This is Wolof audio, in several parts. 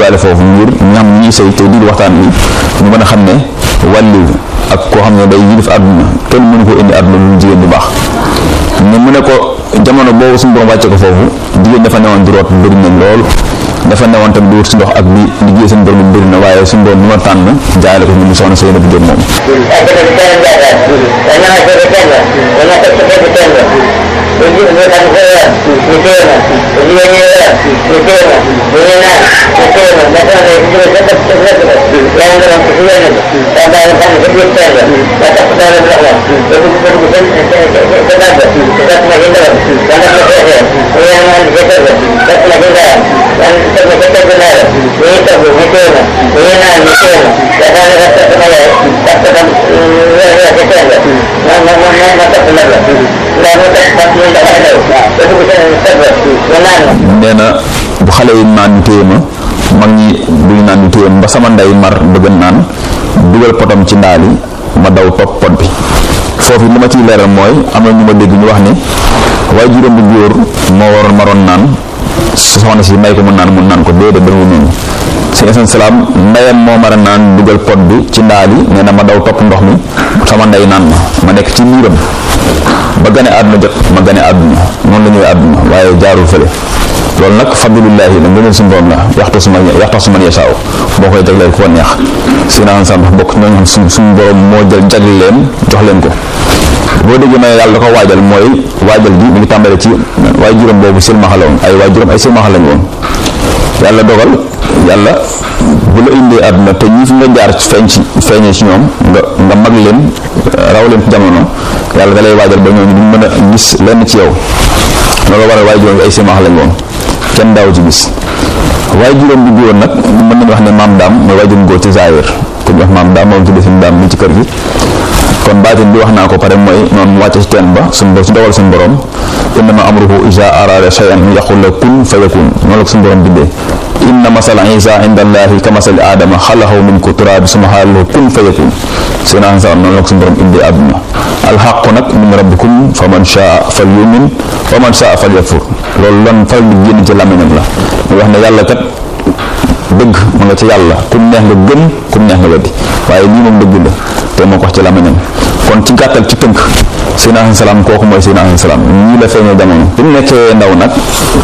indiwaale foofu ngir ñi xam ñuy sëy te di waxtaan wi ñu mën a xam ne wàlliw ak koo xam ne day yilif àdduna kenn mënu ko indi àdduna lu jigéen bu baax ne mu ne ko jamono boobu suñu borom wàcce ko foofu jigéen dafa newoon di root bëri nañ lool dafa newoon tam di wut si ndox ak di liggéey seen borom bëri na waaye suñu borom ni ma tànn jaayale ko ñu mu soxna Seynabou Diop moom nee na bu xale yi naan ñu téye ma mag ñi duñu naan ñu téye ma ba sama ndey mar bëgg naan dugal potam ci ndaali ma daw topp pot bi foofu li ma ciy leeral mooy am na ñu ma dégg ñu wax ne waaye juróom bu góor moo waroon maroon naan soxna si may ko mu naan mu naan ko déedéet dañu noonu si asan salaam ndeyam moo mar a naan dugal pot bi ci ndaali nee na ma daw topp ndox mi sama ndey naan ma ma nekk ci biiram ba gane àdduna jot ma gane àdduna noonu la ñëwee àdduna waaye jaarul fële loolu nag fadlullahi la ngëneel suñu borom la yaxta su ma yaxta su man yasaaw boo koy jagleel ko neex si naan sax bokk ñooñu xam suñ suñu borom moo jël jagle leen jox leen ko boo déggee ma yàlla da ko waajal mooy waajal gi mu ngi tàmbale ci waaye juróom boobu silmaxa la woon ay waaye juróom ay silmaxa lañ woon yàlla dogal yàlla bu la indee àdduna te ñi fi nga jaar feeñ ci feeñee ci ñoom nga nga mag leen raw leen ci jamono yàlla da lay waajal ba ñooñu duñ mën a gis lenn ci yow loolu waral waaye juróom bi ay silmaxa lañ woon kenn daaw ci gis waaye juróom bu góor nag mën nañu wax ne maam daam mooy waaye juróom góor ci zaahir ku ñu wax maam daam moom tuddee suñu daam mi ci kër gi kon baatin bi wax naa ko pare mooy noonu mu wàcce ci teen ba suñu ci dogal suñu borom innama amruhu iza arada shay'an yaqul la kun fa yakun noonu la ko suñu borom bindee inna masala isa inda allahi ka masali aadama xalaxaw min ko turaabi suma xaalalahu kun fa yakun seen an sa noonu la ko suñu borom indee àdduna alxaqu nag min rabbikum fa man shaa fal yumin wa man shaa fal yakfur loolu lan faral di génn ci làmmiñam la mu wax ne yàlla kat dëgg mu nga ci yàlla ku neex nga gëm ku neex nga weddi waaye lii moom dëgg la te moo ko wax ci làmmiñam kon ci gàttal ci tënk Seydina Asan Salaam kooku mooy Seydina Asan Salaam ñii la feeñee jamono bi mu nekkee ndaw nag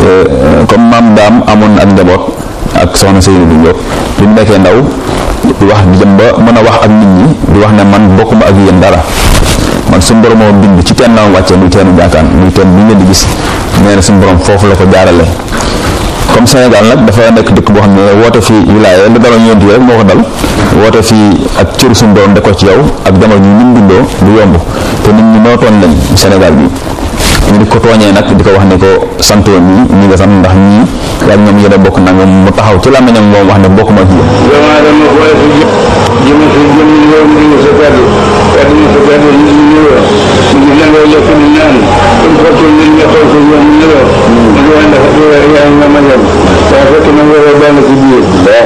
comme maam daam amoon na ak njaboot ak soxna Seynabou Diop bi mu nekkee ndaw di wax di jëm ba mën a wax ak nit ñi di wax ne man bokkuma ak yéen dara man suñu borom moo bind ci teen la ma wàccee muy teenu jaakaan muy teen bi ngeen di gis nee na suñu borom foofu la ko jaarale comme Sénégal nag dafa nekk dëkk boo xam ne woote fii wilaaya li daloon yonent yi rek moo ko dal woote fii ak cëru suñu borom de ko ci yow ak jamono ñu nim bindoo du yomb te nit ñi nootoon lañ Sénégal bi ñu di ko tooñee nag di ko wax ne ko santoo ñi ñi nga sant ndax ñii yaa ñoom yéen a bokk nangam mu taxaw ci làmmiñam moom wax ne bokk ma ci yéen doomu aadama boole fi jëme fi jëm yow mi ngi sa kaddu kaddu mi sa kaddu ñu ngi ñëwee ñu ngi nangoo lekk ni naan comme fottul nit ñi xool ko yoon ñu ñëwee ñu ngi wax ndax yaa ngi nga ma dem waaye fekk na nga war benn ci biir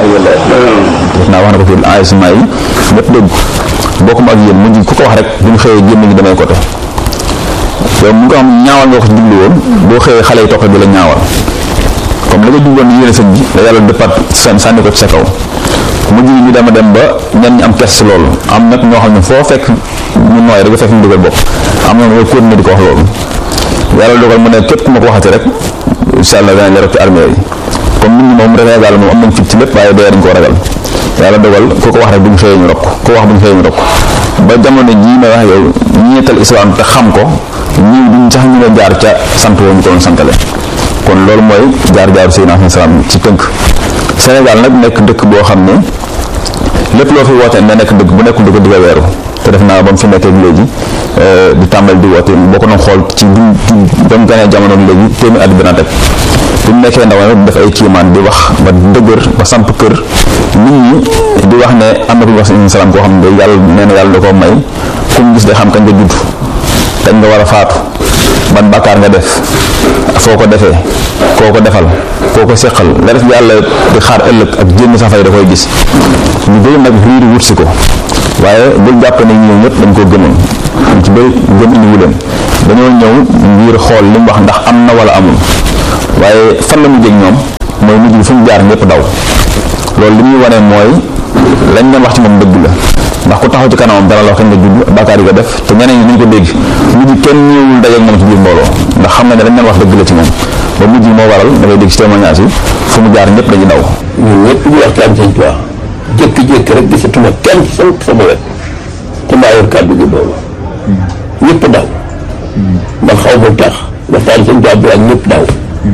naa wax na ko ci enregistrement yi ñëpp dégg bokk ma ak yéen mujj ku ko wax rek bu ñu xëyee génn gi damay côté yow mu nga xam ñaawal nga ko ci jublu woon boo xëyee xale yi topp di la ñaawal comme la nga jubloon yéene sëñ bi da yàlla dëppaat sàn sànni ko ci sa kaw mujj gi ñu dama dem ba ñenn ñi am kes si loolu am nag ñoo xam ne foo fekk ñu nooy rek nga fekk ñu dugal bopp am na nga continuer di ko wax loolu yàlla dogal mu ne képp ku ma ko waxati rek incha allah danañ la rek ci armée yi comme nit ñi moom Sénégal moom am nañ fit ci lépp waaye dee dañ koo ragal yàlla dogal ku ko wax rek bu ñu xëyee ñu rokk ku ko wax bu ñu xëyee ñu rokk ba jamono jii may wax yow ñi ñettal islam te xam ko ñii duñ sax ñu ne jaar ca sant woo ñu ko doon santale kon loolu mooy jaar-jaaru Seydina Asan Salaam ci tënk Sénégal nag nekk dëkk boo xam ne lépp loo fi woote na nekk dëkk bu nekkul dëkk digga weeru te def naa ba mu fi nekkee léegi di tàmbali di woote boo ko doon xool ci bi ba mu ganee jamono léegi téeméer at dina teg bu mu nekkee ndaw nag def ay kiimaan di wax ba dëgër ba samp kër nit ñi di wax ne am na ku ñu wax Seydina Salaam koo xam ne yàlla nee na yàlla da koo may ku mu gis day xam kañ nga judd kañ nga war a faatu ban bàkkaar nga def foo ko defee koo ko defal koo ko seqal la def yàlla di xaar ëllëg ak jénn safay da koy gis ñu bëri nag riiri wut si ko waaye bul jàpp ne ñëw ñëpp dañ koo gëmoon ñu ci bëri gëm indiwu leen dañoo ñëw ngir xool li mu wax ndax am na wala amul waaye fan la mu jég ñoom mooy mujj bi fu ñu jaar ñëpp daw loolu li muy wane mooy lañ doon wax ci moom dëgg la ndax ku taxaw ci kanamam dana la wax kañ nga judd bàkkaar yi nga def te ñeneen ñi nañ ko dégg mujj kenn ñëwul dajeeg moom ci biir mbooloo ndax xam nga ne lañ doon wax dëgg la ci moom ba mujj moo waral da ngay dégg ci témoignage yi fu mu jaar ñëpp dañuy daw ñun ñëpp ñu waxtaan sëñ Tuubaa jékki-jékki rek gisatuma kenn sama sama wet te maa yor kàddu gi boobu ñëpp daw man xaw ma tax waxtaan sëñ Tuubaa bi ak ñëpp daw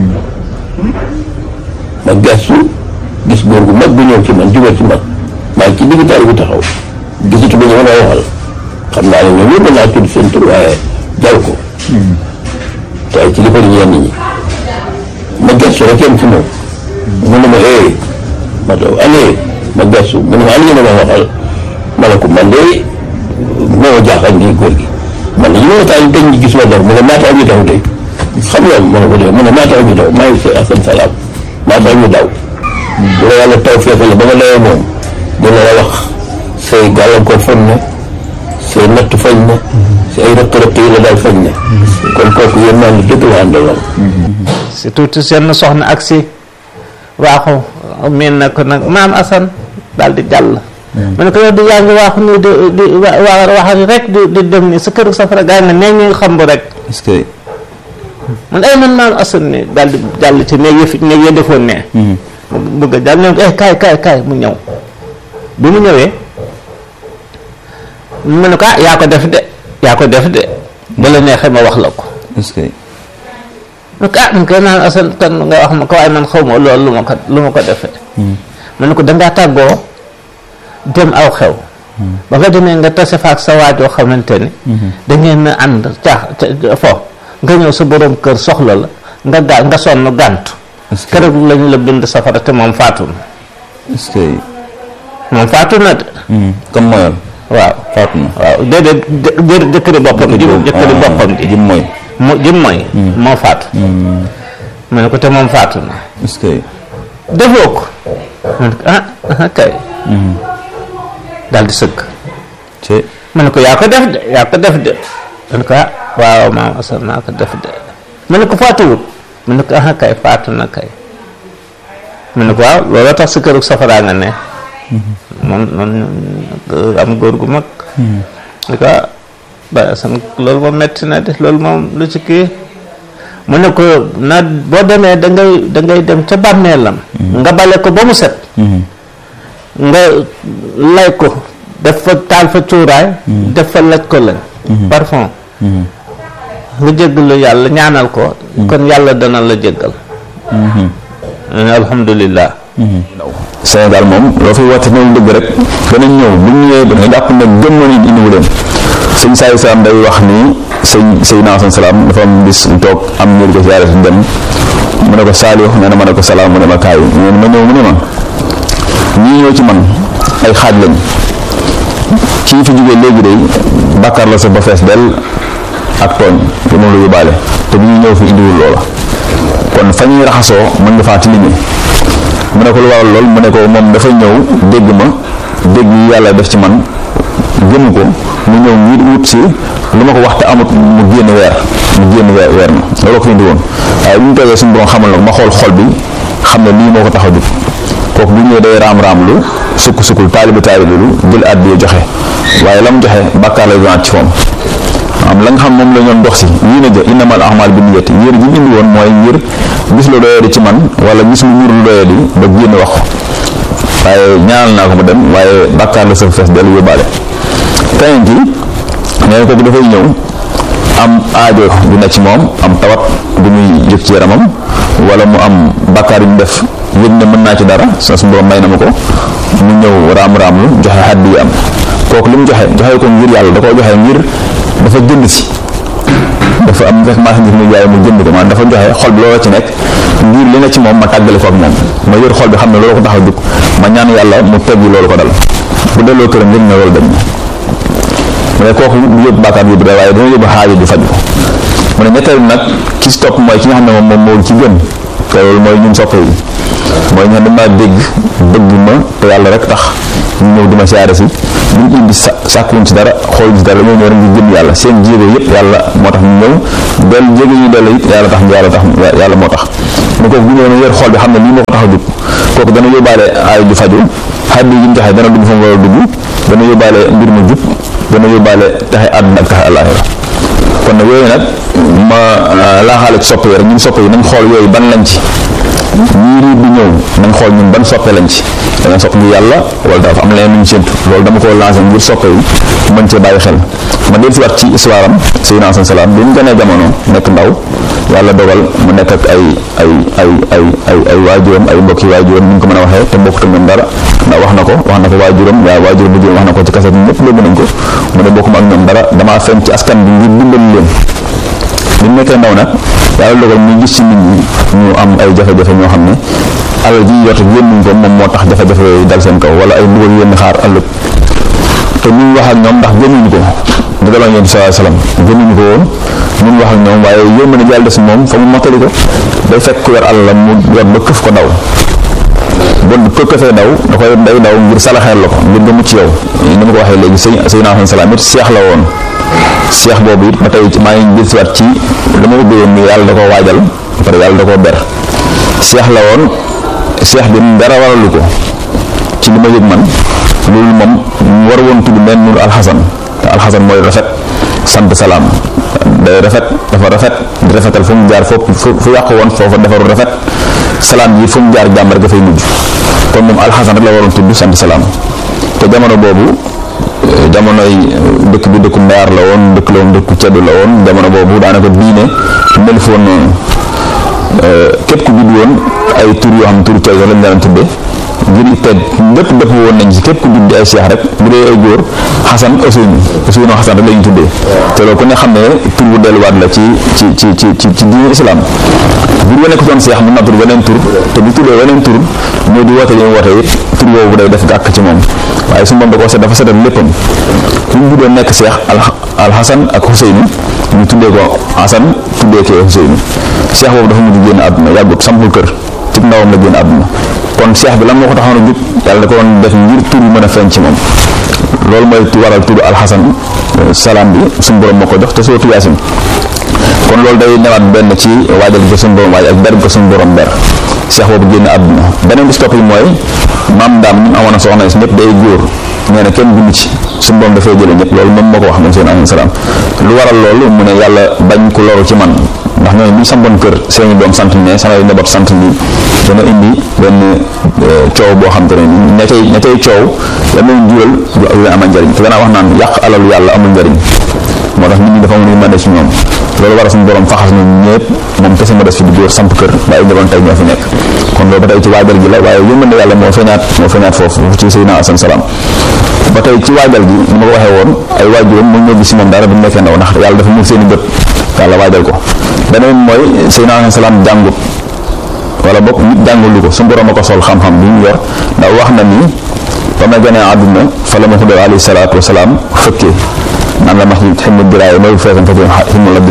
ma gestu gis góor gu mag bu ñëw ci man jubal ci man maa ngi ci digg taal bi taxaw gisatu ba ñu mën a waxal xam naa ne ñoom ñëpp naa tudd seen tur waaye jaw ko te ay ci li fa ñenn ñi ma gestu rek yem ci moom mu ne ma eh ma taw année ma gestu mu ne ma an ngeen ma waxal ma ne ko man de moo ma jaaxal nii góor gi man de ñu ma taal dañ ñu gis ma dara mu ne maa tax ñu daw de xam nga ma ne ko de mu ne maa tax ñu daw maa ngi si asan salaam maa tax ñu daw bu la yàlla taw feefale ba nga dawee moom dina la wax say gàllankoor fañ na say natt fañ na say rëq-rëq yi la daal fañ na kon kooku yéen naa la dëgg la àndaloon si tuuti seen soxna ak si waaxu miin na ko nag maam Assane daal di jàll ma ne ko yow di yaa ngi waaxu nii di di wa wax rek di di dem ni sa kër safara gaa nga nee ngi xam bu rek est-ce que man ay man maam Assane ni daal di jàll ci néeg yi fi néeg ya defoon ne mu bëgg a jàll ne ko eh kaay kaay kaay mu ñëw bi mu ñëwee mu ne ko ah yaa ko def de yaa ko def de ba la neexee ma wax la ko est-ce que donc ah man kay naan Assane kan nga wax ma ko waaye man xaw ma loolu lu ma ko lu ma ko defee ma ne ko dangaa tàggoo dem aw xew ba nga demee nga tase fa ak sa waajoo xamante ni da ngeen a ànd caax fo nga ñëw sa borom kër soxla la nga gaa nga sonn gàntu est-ce que keroog lañu la bind safara te moom faatu na est-ce que moom faatu na de comme mooyal waaw faatu na waaw déedéet jë jëkkëri boppam ji jëkkëri boppam ji jim mooy mu jëm mooy moo faatu ma ne ko te moom faatu na est-ce que defoo ko ma ne ko ah ah kay daal di sëgg ci ma ne ko yaa ko def de yaa ko def de ma ne ko ah waaw maam Assane maa ko def de ma ne ko faatuwut ma ne ko ah kay faatu na kay ma ne ko waaw looloo tax si këru safaraa nga ne moom noonu am góor gu mag ne ko ah Baye Assane loolu moom metti na de loolu moom lu ci kii mu ne ko na boo demee da ngay da ngay dem ca bàmmeelam nga bale ko ba mu set nga lay ko def fa taal fa cuuraay def fa laj ko lañ parfum nga jéggalu yàlla ñaanal ko kon yàlla dana la jéggal alhamdulillah Sénégal moom loo fi woote ñëw dëgg rek danañ ñëw bu ñu ñëwee danañ jàpp ne gëm na nit indiwu leen sëñ Saay Salaam day wax ni sëñ Seydina Asan Salaam dafa am bis mu toog am ñër ko siyaare si dem mu ne ko Saaliw nee na ma ne ko salaam mu ne ma kaay nee na ma ñëw mu ne ma ñii ñëw ci man ay xaaj lañ kii fi jógee léegi day bàkkaar la sa ba fees del ak tooñ te moom la yóbbaale te bu ñuy ñëw fi indiwul loola kon fa ñuy raxasoo mën nga faa tilime mu ne ko lu waral lool mu ne ko moom dafa ñëw dégg ma dégg yi yàlla def ci man gëm ko mu ñëw ngir wut si lu ma ko wax te amut mu génn weer mu génn weer weer ma loolu ko fi indi woon waaye bu ñu toogee suñu borom xamal na ko ma xool xol bi xam ne lii moo ko tax a jug kooku bu ñëwee day raam-raam lu sukk sukkul taalibi taalibi lu jël àddiya joxe waaye la mu joxe bàkkaar lay donaat ci moom am la nga xam moom la ñoon dox si yéen a jë innamal a'maal bi niyyati yéen ji ñu indi woon mooy ngir gis lu doyadi ci man wala gis lu nur lu doyadi ba génn wax ko waaye ñaanal naa ko mu dem waaye bàkkaar la sa fees dellu yóbbaale keneen ki nee kooku dafay ñëw am aajo bu nekk ci moom am tawat bu muy yëg ci yaramam wala mu am bàkkaar yu mu def yëg ne mën naa ci dara sa su borom may na ma ko mu ñëw raam-raam lu joxe xaddi yi am kooku li mu joxe joxe ko ngir yàlla da koo joxe ngir dafa jënd si dafa am fekk marchandise muy jaay mu jënd ko maanaam dafa joxe xol bi loolu ci nekk ngir li ne ci moom ma tàggale ko ak moom ma yor xol bi xam ne loolu ko tax a jug ma ñaan yàlla mu teggi loolu ko dal bu delloo këram yëg ne loolu dem na mu ne kooku du yóbbu bàkkaar yóbbu da waaye dana yóbbu xaajo ju faj ko mu ne ñetteel nag ki si topp mooy ki nga xam ne moom moom moo ci gën te loolu mooy ñun soppe yi mooy ñu xam ne maa dégg bëgg ma te yàlla rek tax ñu ñëw di ma siyaare si buñ indi sa sàkkuwuñ si dara xool si dara ñoo ñëw rek ngir jëm yàlla seen jéego yëpp yàlla moo tax ñu ñëw dellu jéego ñu dellu it yàlla tax yàlla tax yàlla moo tax ne kooku bu ñëwee ne yor xool bi xam ne lii moo ko tax a jóg kooku dana yóbbaale aay ju faju xaddi yi ñu joxe dana dugg fa mu war a dugg dana yóbbaale mbir mu jub dana yóbbaale taxe àdduna ak taxe àllaaxira kon nag yooyu nag ma laaxaale ci soppe yi rek ñun soppe yi nañ xool yooyu ban lañ ci ñii riir bi ñëw nañ xool ñun ban soppe lañ ci danga sopp ngir yàlla wala dafa am leneen luñ séntu loolu dama ko lancé ngir soppe yi mën cee bàyyi xel ma del si waat ci histoire am Seydina Asan Salaam bi mu gënee jamono nekk ndaw yàlla dogal mu nekk ak ay ay ay ay ay ay waajuram ay mbokki waajuram ni ñu ko mën a waxee te bokkut ak ñoom dara ndax wax na ko wax na ko waajuram waaye waajuram bu jigéen wax na ko ci kaset ñëpp dégg nañ ko mu ne bokkuma ak ñoom dara damaa feeñ ci askan bi ngir dimbali leen bi mu nekkee ndaw nag yàlla dogal muy gis ci nit ñi ñu am ay jafe-jafe ñoo xam ne alal ji yor yónnuñ ko moom moo tax jafe-jafe yooyu dal seen kaw wala ay mbugal yénn xaar ëllëg te ñun wax ak ñoom ndax gëmuñu ko di daloon yéen sallallahu alayhi wasallam gëmuñu ko woon ñun wax ak ñoom waaye yómb na jàll des moom fa mu mottali ko day fekk ku yor alalam mu yor ba këf ko daw bon ko këfee daw da koy day daw ngir salaxeel la ko ngir nga mucc yow ni ma ko waxee léegi sëy Seydina Asan Salaam it seex la woon seex boobu it ba tey maa ngi jël si waat ci li ma ubbee woon ni yàlla da koo waajal pare yàlla da koo ber seex la woon seex bi dara waralu ko ci li ma yëg man loolu moom mu war woon tudd mel nur alxasan te alxasan mooy rafet sant salaam day rafet dafa rafet di rafetal fu mu jaar foofu fu yàqu woon foofa defaru rafet salaam yi fu mu jaar jàmm rek dafay mujj kon moom alxasan rek la waroon tudd sant salaam te jamono boobu jamonoy dëkk bi dëkku mbaar la woon dëkk la woon dëkku ceddu la woon jamono boobu daanaka diine mel foon noonu képp ku judd woon ay tur yoo xam ne turu ceddu lañ daan tudde ngir te lépp dëpp woon nañ ci képp ku judd ay seex rek bu dee ay góor xasan Ousseynou Ousseynou xasan rek la ñu tuddee te loolu ku ne xam ne tur bu delluwaat la ci ci ci ci ci ci diine islam bu ñu nekk doon seex mën na tur weneen tur te bu tuddee weneen tur ñoo di woote yi mu woote it tur boobu day def gàkk ci moom waaye su moom da koo set dafa setal léppam bu ñu doon nekk seex alxasan ak Ousseynou ñu tuddee ko xasan tuddee ko Ousseynou seex boobu dafa mujj génn àdduna yàggut sampul kër ci ndawam la génn àdduna kon seex bi lan moo ko taxoon a jub yàlla da ko doon def ngir tur bi mën a feeñ ci moom loolu mooy waral tudd alxasan salaam bi suñu borom moo ko jox te soo tuyaasin kon loolu day newaat benn ci waajal ko suñu borom waaj ak ber ko suñu borom ber seex boobu génn àdduna beneen bi si topp yi mooy maam daam ñu amoon a soxna si ñëpp day góor nee na kenn dund ci suñu borom dafay jële ñëpp loolu moom moo ko wax moom seen alayhi salaam lu waral loolu mu ne yàlla bañ ku loru ci man ndax ñooñu bu ñu sampoon kër seeni doom sant ne samay njaboot sant nii dana indi benn coow boo xam te ne nii ña cay ña cay coow la muy jural du leen amal njariñ te danaa wax naan yàq alalu yàlla amul njariñ moo tax nit ñi dafa amul yërmande ci ñoom loolu war a suñu borom faxas na ñëpp moom kese ma des fi di góor samp kër waaye njaboot tey ñoo fi nekk kon loolu ba tey ci waajal gi la waaye yërmande yàlla moo feeñaat moo feeñaat foofu ci Seydina Asan Salaam ba tey ci waajal gi ni ma ko waxee woon ay waajuram mu ñoo gis si moom dara bu nekkee ndaw ndax yàlla dafa muur seen i bët yàlla waajal ko beneen mooy Seydina Asan Salaam jàngut wala bokk nit jàngulu ko su borom a ko sol xam-xam bi mu yor ndax wax na ni ba ma gënee àdduna fa la ma ko def alayhi salaatu wasalaam fëkkee naan la ma ximmu diraay mooy feesan fa ximmu la